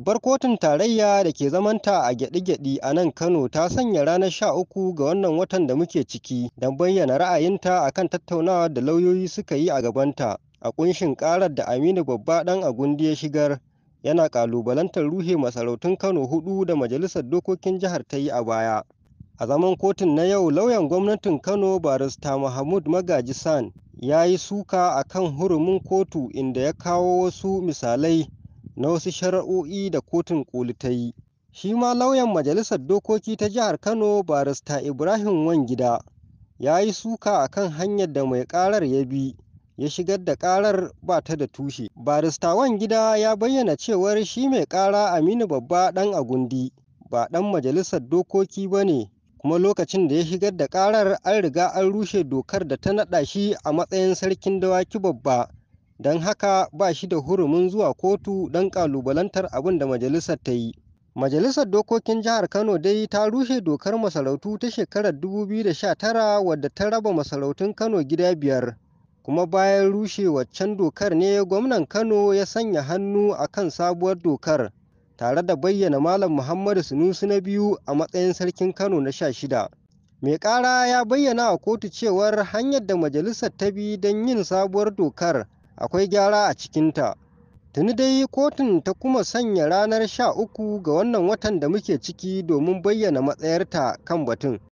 Babbar kotun tarayya da ke zamanta a gyaɗi-gyaɗi a nan Kano ta sanya ranar sha uku ga wannan watan da muke ciki don bayyana ra'ayinta akan tattaunawar da lauyoyi suka yi a gabanta a ƙunshin ƙarar da Aminu Babba ɗan Agundi ya shigar yana ƙalubalantar ruhe masarautun Kano huɗu da Majalisar Dokokin Jihar ta yi a baya. A zaman kotun na yau lauyan gwamnatin Kano barista Mahmud Magaji San ya yi suka a kan hurumin kotu inda ya kawo wasu misalai na wasu shari'o'i da kotun ƙoli ta yi. Shi ma lauyan Majalisar Dokoki ta Jihar Kano barista Ibrahim Wangida ya yi suka a kan hanyar da mai ƙarar ya bi ya shigar da ƙarar ba ta da tushe. Barista Wangida ya bayyana cewar shi mai ƙara Aminu Babba ɗan Agundi ba ɗan Majalisar Dokoki ba ne kuma lokacin da ya shigar da ƙarar an riga an rushe dokar da ta naɗa shi a matsayin sarkin dawaki babba don haka ba shi da hurumin zuwa kotu don ƙalubalantar abin da majalisar ta yi. Majalisar Dokokin Jihar Kano dai ta rushe dokar masarautu ta shekarar 2019 wadda ta raba masarautun Kano gida biyar. Kuma bayan rushe waccan dokar ne gwamnan Kano ya sanya hannu a kan sabuwar dokar tare da bayyana Malam Muhammadu Sunusi na biyu a matsayin sarkin Kano na sha shida. Mai ƙara ya bayyana a kotu cewar hanyar da majalisar ta bi don yin sabuwar dokar akwai gyara a cikinta. Tuni dai kotun ta kuma sanya ranar sha uku ga wannan watan da muke ciki domin bayyana matsayarta kan batun.